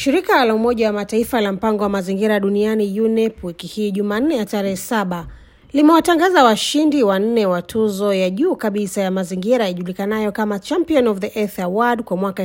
Shirika la Umoja wa Mataifa la mpango wa mazingira duniani UNEP wiki hii Jumanne ya tarehe saba limewatangaza washindi wanne wa tuzo ya juu kabisa ya mazingira ijulikanayo kama Champion of the Earth Award kwa mwaka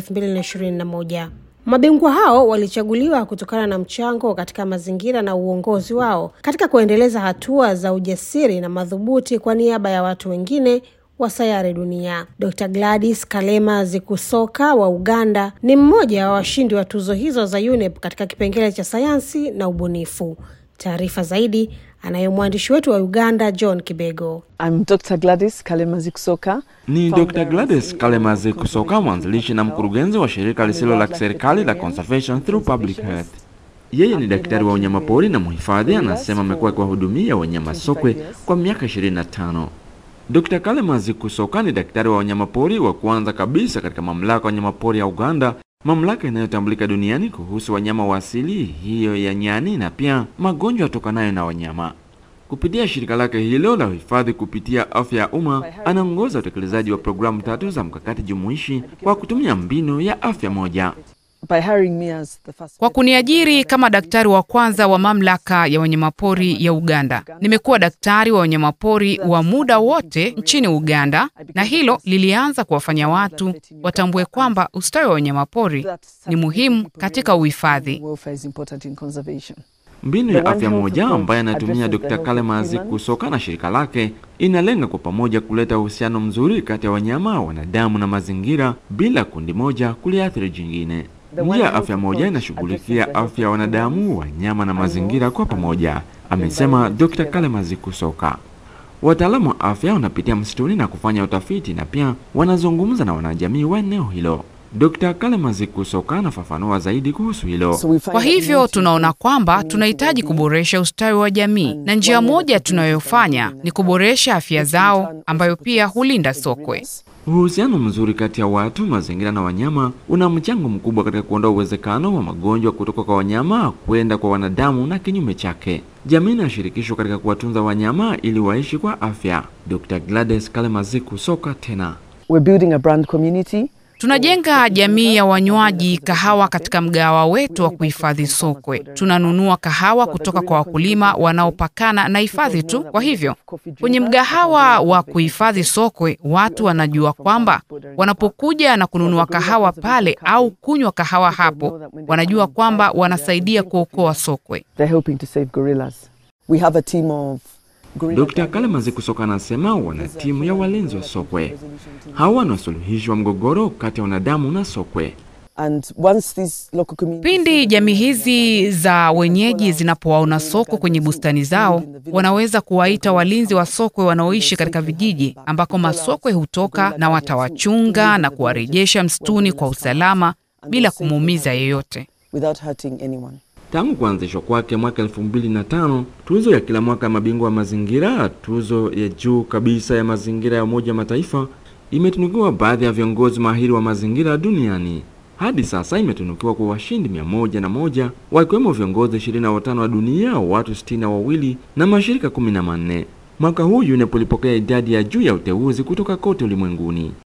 2021. Mabingwa hao walichaguliwa kutokana na mchango katika mazingira na uongozi wao katika kuendeleza hatua za ujasiri na madhubuti kwa niaba ya watu wengine wa sayari dunia. Dr. Gladys Kalema Zikusoka wa Uganda ni mmoja wa washindi wa tuzo hizo za UNEP katika kipengele cha sayansi na ubunifu. Taarifa zaidi anayo mwandishi wetu wa Uganda John Kibego. I'm Dr. Gladys Kalema Zikusoka. Ni Dr. Gladys Kalema Zikusoka, mwanzilishi na mkurugenzi wa shirika lisilo la kiserikali la Conservation Through Public Health. Yeye ni daktari wa wanyamapori na mhifadhi, anasema amekuwa akiwahudumia wanyama sokwe kwa miaka 25. Dr. Kalema Zikusoka ni daktari wa wanyamapori wa kwanza kabisa katika mamlaka ya wanyamapori ya Uganda, mamlaka inayotambulika duniani kuhusu wanyama wa asili hiyo ya nyani na pia magonjwa yatokanayo na wanyama. Kupitia shirika lake hilo la uhifadhi kupitia afya ya umma, anaongoza utekelezaji wa programu tatu za mkakati jumuishi kwa kutumia mbinu ya afya moja. By hiring me as the first Kwa kuniajiri kama daktari wa kwanza wa mamlaka ya wanyamapori ya Uganda, nimekuwa daktari wa wanyamapori wa muda wote nchini Uganda, na hilo lilianza kuwafanya watu watambue kwamba ustawi wa wanyamapori ni muhimu katika uhifadhi. welfare is important in conservation. Mbinu ya afya moja ambayo anatumia Dr. Kalema Zikusoka na shirika lake inalenga kwa pamoja kuleta uhusiano mzuri kati ya wanyama, wanadamu na mazingira bila kundi moja kuliathiri jingine. Njia ya afya moja inashughulikia afya ya wanadamu, wanyama na mazingira kwa pamoja, amesema Dr. Kalema Zikusoka. Wataalamu wa afya wanapitia msituni na kufanya utafiti na pia wanazungumza na wanajamii wa eneo hilo. Dr. Kalema Zikusoka anafafanua zaidi kuhusu hilo. So we find Kwa that we hivyo need to- tunaona kwamba we need to tunahitaji well-being. kuboresha ustawi wa jamii, na njia moja tunayofanya ni kuboresha afya zao, ambayo pia hulinda sokwe. Uhusiano mzuri kati ya watu, mazingira na wanyama una mchango mkubwa katika kuondoa uwezekano wa magonjwa kutoka kwa wanyama kwenda kwa wanadamu na kinyume chake. Jamii inashirikishwa katika kuwatunza wanyama ili waishi kwa afya. Dr. Gladys Kalema Zikusoka tena. We're building a brand community. Tunajenga jamii ya wanywaji kahawa katika mgahawa wetu wa kuhifadhi sokwe. Tunanunua kahawa kutoka kwa wakulima wanaopakana na hifadhi tu. Kwa hivyo, kwenye mgahawa wa kuhifadhi sokwe, watu wanajua kwamba wanapokuja na kununua kahawa pale au kunywa kahawa hapo, wanajua kwamba wanasaidia kuokoa sokwe. They're helping to save gorillas. We have a team of gorilla Dr. Kalema Zikusoka anasema wana timu ya walinzi wa sokwe. Hawa ni wasuluhishi wa mgogoro kati ya wanadamu na sokwe. and once these local communities Pindi jamii hizi za wenyeji zinapowaona sokwe kwenye bustani zao, wanaweza kuwaita walinzi wa sokwe wanaoishi katika vijiji ambako masokwe hutoka, na watawachunga na kuwarejesha msituni kwa usalama bila kumuumiza yeyote. without hurting anyone. Tangu kuanzishwa kwake mwaka elfu mbili na tano, tuzo ya kila mwaka ya mabingwa wa mazingira, tuzo ya juu kabisa ya mazingira ya Umoja wa Mataifa, imetunukiwa baadhi ya viongozi mahiri wa mazingira duniani. Hadi sasa imetunukiwa kwa washindi mia moja na moja wakiwemo viongozi ishirini na watano wa dunia, watu sitini na wawili na mashirika kumi na manne. Mwaka huu UNEP ilipokea idadi ya juu ya uteuzi kutoka kote ulimwenguni.